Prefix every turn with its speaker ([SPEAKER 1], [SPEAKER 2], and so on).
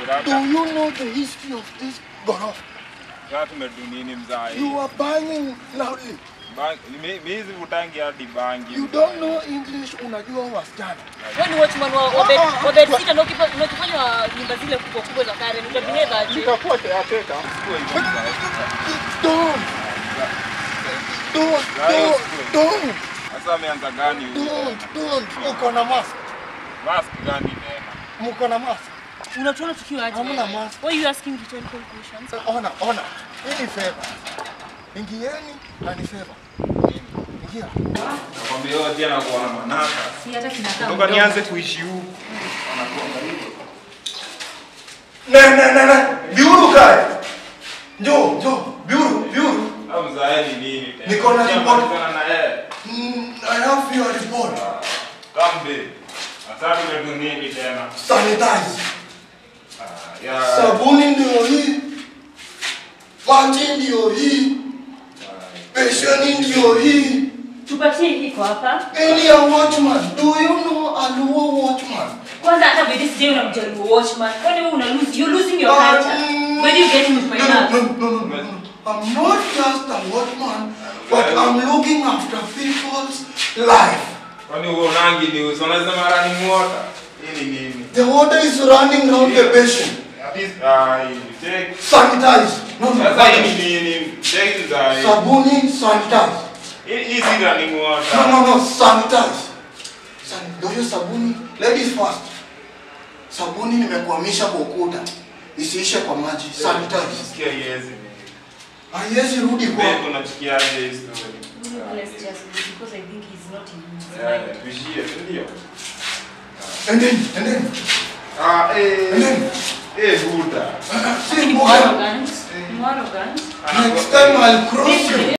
[SPEAKER 1] Do
[SPEAKER 2] labda
[SPEAKER 1] you know the history of this ghorofa?
[SPEAKER 2] sasa tumedu nini mzai?
[SPEAKER 1] You are banging loudly.
[SPEAKER 2] Bangi, mi mi hizi vutangi hadi bangi.
[SPEAKER 1] You don't know English, unajua wasichana.
[SPEAKER 3] Wewe ni watchman wa wa bed wa bed sitter ndio kipa ndio kifanya nyumba zile kubwa kubwa za Karen. Utabehave aje?
[SPEAKER 1] Nitakuwa caretaker. Don't. Don't, don't, don't,
[SPEAKER 2] Sasa ameanza gani huyo?
[SPEAKER 1] don't, don't. Uko na mask.
[SPEAKER 2] Mask gani tena?
[SPEAKER 1] Mko na mask.
[SPEAKER 3] Unatuona tukiwa aje?
[SPEAKER 1] Hamna mask.
[SPEAKER 3] Why you asking rhetorical questions?
[SPEAKER 1] Ona, ona. Hii ni favor. Ingieni na ni favor. Ingia.
[SPEAKER 2] Nakwambia wewe tena kuwa na manaka.
[SPEAKER 3] Si hata kinakaa.
[SPEAKER 2] Toka nianze kuishi huku.
[SPEAKER 1] Ne, ne, ne, ne. Biuru kae. Njoo, njoo. Biuru, biuru.
[SPEAKER 2] Au mzae ni nini tena?
[SPEAKER 1] Niko na
[SPEAKER 2] Sija
[SPEAKER 1] report.
[SPEAKER 2] malizana na yeye.
[SPEAKER 1] Mm, I have your report.
[SPEAKER 2] Kambe. Sasa tumedu nini tena?
[SPEAKER 1] Sanitize.
[SPEAKER 2] Ah, ya.
[SPEAKER 1] Sabuni ndio hii. Maji ndio hii. Besheni ndio hii.
[SPEAKER 3] Tupatie hii kwa hapa.
[SPEAKER 1] Any a watchman. Do you know a Luo watchman?
[SPEAKER 3] Kwanza hata by this day unamjaribu watchman. Kwani wewe una lose you losing your culture.
[SPEAKER 1] Um,
[SPEAKER 3] Where do you get with my
[SPEAKER 1] No, no,
[SPEAKER 3] love?
[SPEAKER 1] no, no, no, no, no. I'm not just a watchman, but I'm looking after people's life.
[SPEAKER 2] Kwani huo nangi ni uso unasema running water? Hii ni nini?
[SPEAKER 1] The water is running round the basin.
[SPEAKER 2] At least ah, hii take.
[SPEAKER 1] Sanitize. No, no,
[SPEAKER 2] Sasa hii ni nini? Take mzae.
[SPEAKER 1] Sabuni, sanitize.
[SPEAKER 2] Hii hii si running
[SPEAKER 1] No,
[SPEAKER 2] water.
[SPEAKER 1] no, no, sanitize. San, do you sabuni? Ladies first. Sabuni nimekwamisha kwa ukuta. Isiishe kwa maji. Sanitize.
[SPEAKER 2] Sikia yezi.
[SPEAKER 1] Haiwezi rudi kwa.
[SPEAKER 2] Wewe unachukiaje hii story?
[SPEAKER 3] Let's just because I think he's not in his
[SPEAKER 2] Eh,
[SPEAKER 3] mind.
[SPEAKER 2] tuishie, si ndio?
[SPEAKER 1] And then, and then,
[SPEAKER 2] Ah,
[SPEAKER 1] and
[SPEAKER 2] eh.
[SPEAKER 1] then.
[SPEAKER 2] Eh, Buddha.
[SPEAKER 1] See,
[SPEAKER 3] Ni
[SPEAKER 1] Buddha,
[SPEAKER 3] arrogant. Ni arrogant.
[SPEAKER 1] next time I'll cross you.